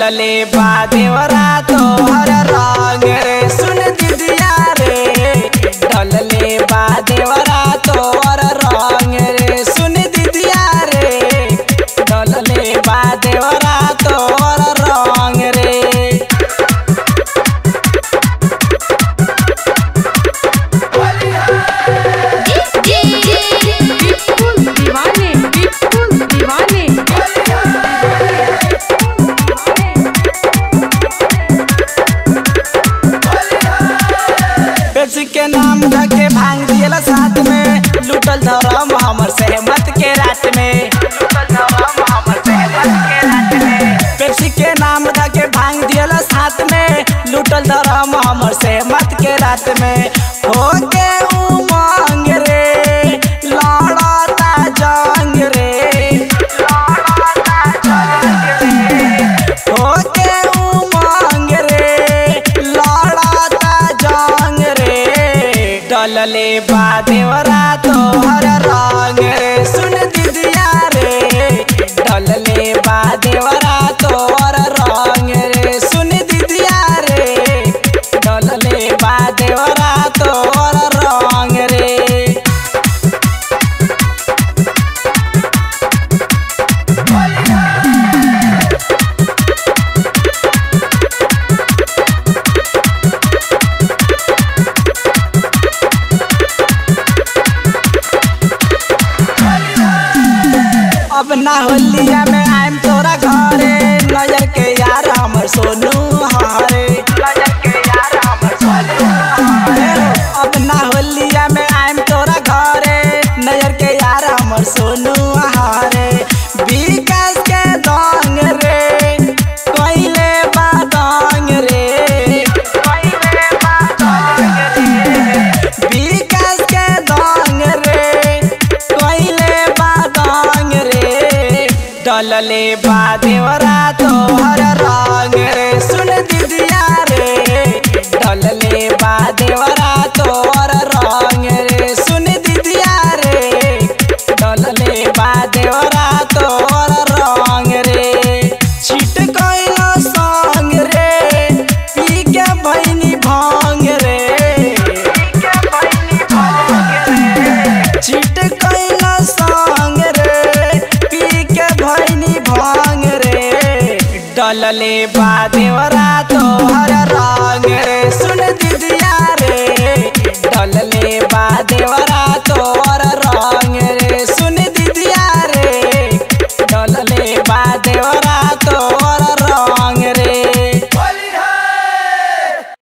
डलले बा देवरा तोहर रंग रे सुन दीदिया रे डलले बा देवरा तोहर रंग रे सुन दीदिया रे डलले बा देवरा तोहर रंग रे बिल्कुल दीवाने बिल्कुल दीवाने पेप्सी के नाम धके भांग दिएला साथ में लूटल धरम हमर सहमत के रात में पेप्सी के नाम धके भांग दिएला साथ में लूटल धरम हमर सहमत के रात में हो के उमंग रे लड़ता जंग रे हो के उमंग रे लड़ता जंग रे डलले बा देवरा तोहर रंग रे सुन दीदिया रे डलले बा देवरा तोहर रंग रे सुन दीदिया रे डलले बा देवरा तोहर रंग रे अब ना होलिया में आइम तोरा घरे नजर के यार हमर सोनू हारे नजर के यार हमर सोनू हारे अब ना होलिया में आइम तोरा घरे नजर के यार हमर सोनू हारे विकास के दंग रे कोइले बा दंग रे कोइले बा दंग रे विकास के दंग रे कोइले बा दंग रे डलले बा देवरा तोहर रंग रे सुन दीदिया रे डलले बा देवरा तोहर रंग रे सुन दीदिया रे डलले बा देवरा तोहर रंग रे छिट कइलो संग रे पी के भैनी भांग रे छिट कइलो संग रे पी के भैनी भांग रे डलले बा देवरा तोहर रंग रे